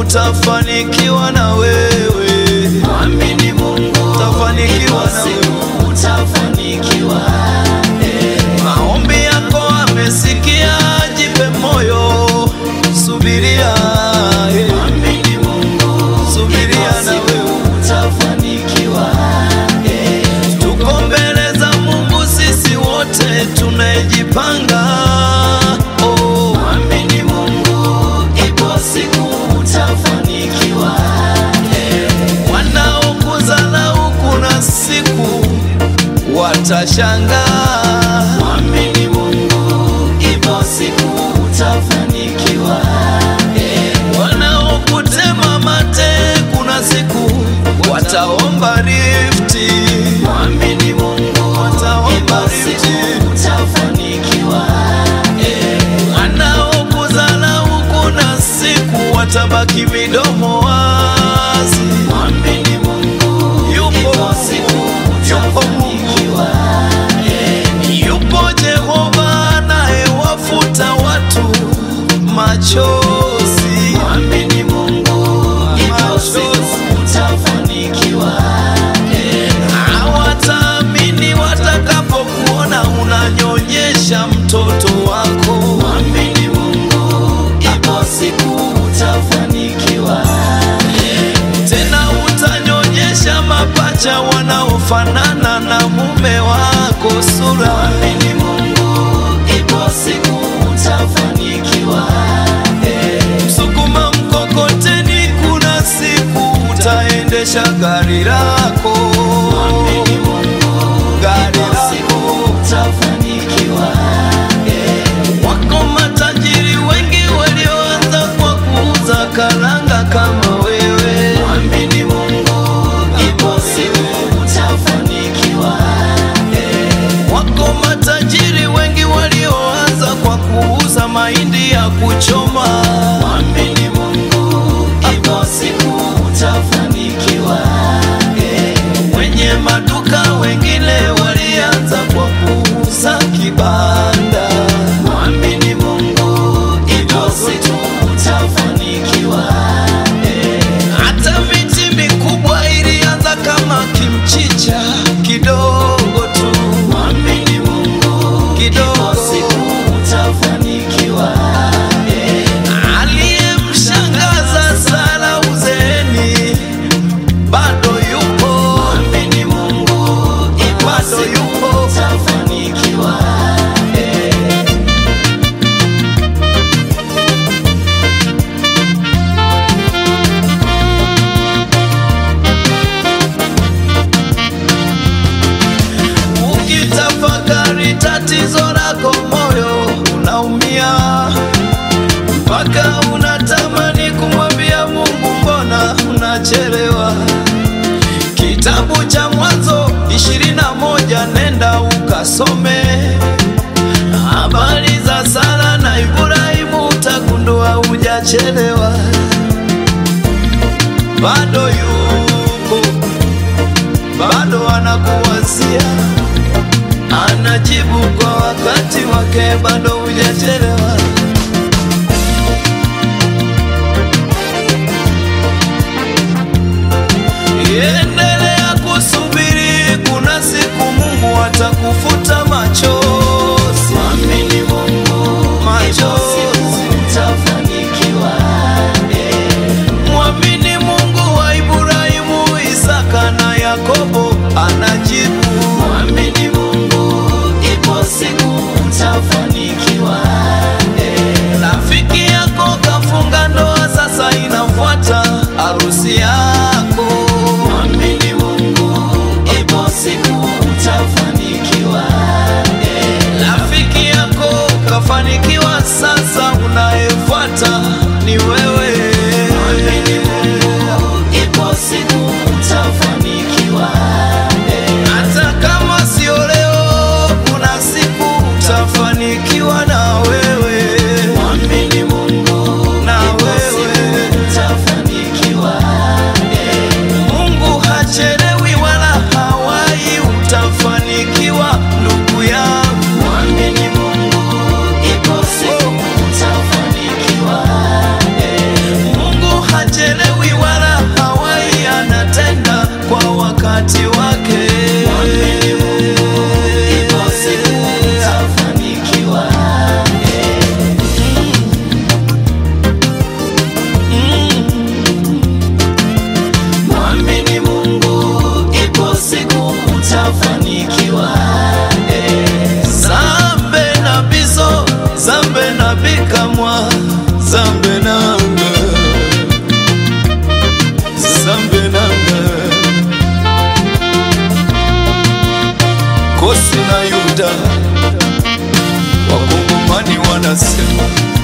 utafanikiwa na wewe, Mwamini Mungu, utafanikiwa ipo na wewe. siku utafanikiwa. Maombi yako amesikia, jipe moyo, subiria, eh, Mwamini Mungu, subiria ipo na siku wewe. utafanikiwa. Tuko mbele za Mungu sisi wote tunajipanga. Oh, Mwamini Mungu, ipo siku utafanikiwa. wanaokudharau kuna siku watashangaa. Mwamini Mungu, ipo siku utafanikiwa. Wanaokutema mate kuna siku wataomba rifti. Mwamini Mungu, Wataomba ipo rifti. siku utafanikiwa. Wanaokudharau kuna siku watabaki midomo wazi. Mwamini Mungu, Yupo ipo Mungu, siku yupo Mungu. utafanikiwa. Yupo Jehova anayewafuta watu machozi. Mwamini Mungu, ipo siku utafanikiwa. Hawataamini watakapokuona unanyonyesha mtoto wako. Mwamini Mungu, ipo siku utafanikiwa. Tena utanyonyesha mapacha wanaofanana na mume wako sura. Mwamini Mungu, ipo siku utafanikiwa. Msukuma mkokoteni, kuna siku utaendesha gari lako. Mwamini Mungu, Gari ipo siku lako. utafanikiwa. Wako matajiri wengi walioanza kwa kuuza karanga kama wewe. Mwamini Mungu, ipo siku utafanikiwa. Wako matajiri wengi walioanza kwa kuuza mahindi ya kuchoma. Mwamini Mungu, ipo siku utafanikiwa. Wenye maduka wengine walianza kwa kuuza kibanda. Mwamini Mungu, ipo siku utafanikiwa. Hata miti mikubwa ilianza kama kimchicha kidogo tu, Mwamini Mungu, ipo kidogo. siku utafanikiwa. Aliyemshangaza Sara uzeeni bado yupo, Mwamini Mungu, ipo bado siku yupo. utafanikiwa. Ukitafakari tatizo lako, moyo unaumia mpaka unatamani kumwambia Mungu, mbona unachelewa? Kitabu cha Mwanzo ishirini na moja nenda ukasome habari za Sara na Ibrahimu, utagundua hujachelewa, bado yupo, bado anakuwazia anajibu kwa wakati wake, bado hujachelewa. Endelea kusubiri, kuna siku Mungu atakufuta machozi, Mwamini Mungu, ipo siku machozi. utafanikiwa. Mwamini Mungu wa Ibrahimu, Isaka na Yakobo anajibu. Mwamini Mungu, ipo siku utafanikiwa. Rafiki yako kafunga ndoa, sasa inafuata harusi yako. Mwamini Mwamini Mungu, ipo siku utafanikiwa. Mwamini Mungu, ipo siku utafanikiwa. zambe na biso zambe na bikamwa zambe nanga zambe nanga kosi na yuda wakongomani wanasema